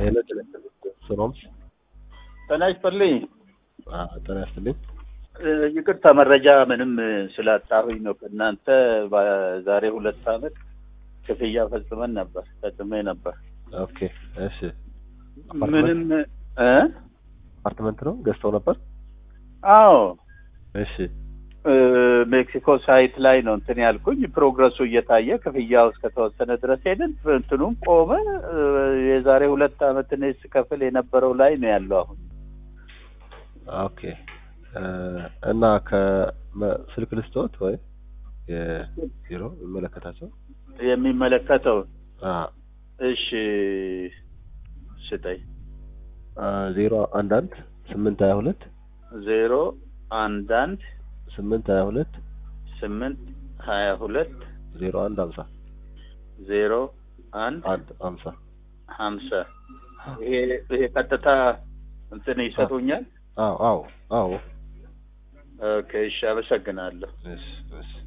ሄሎ ሰላም ጤና ይስጥልኝ። ጤና ይስጥልኝ። እ፣ ይቅርታ መረጃ ምንም ስላጣሁኝ ነው። ከእናንተ በዛሬ ሁለት ዓመት ክፍያ ፈጽመን ነበር ፈጽሜ ነበር። ኦኬ እሺ። ምንም እ አፓርትመንት ነው ገዝተው ነበር? አዎ እሺ እ፣ ሜክሲኮ ሳይት ላይ ነው እንትን ያልኩኝ። ፕሮግረሱ እየታየ ክፍያው እስከተወሰነ ድረስ ሄድን። እንትኑም ቆመ። እ፣ የዛሬ ሁለት ዓመት እኔ ስከፍል የነበረው ላይ ነው ያለው አሁን ኦኬ እ፣ እና ከስልክ ልስጥዎት ወይ የቢሮ የሚመለከታቸው የሚመለከተው አ እሺ ስጠኝ ዜሮ አንድ አንድ ስምንት ሀያ ሁለት ዜሮ አንድ አንድ ስምንት ሀያ ሁለት ስምንት ሀያ ሁለት ዜሮ አንድ ሀምሳ ዜሮ አንድ አንድ ሀምሳ ሀምሳ ይሄ ይሄ ቀጥታ እንትን ይሰጡኛል። አዎ አዎ አዎ ኦኬ እሺ፣ አመሰግናለሁ። እሺ እሺ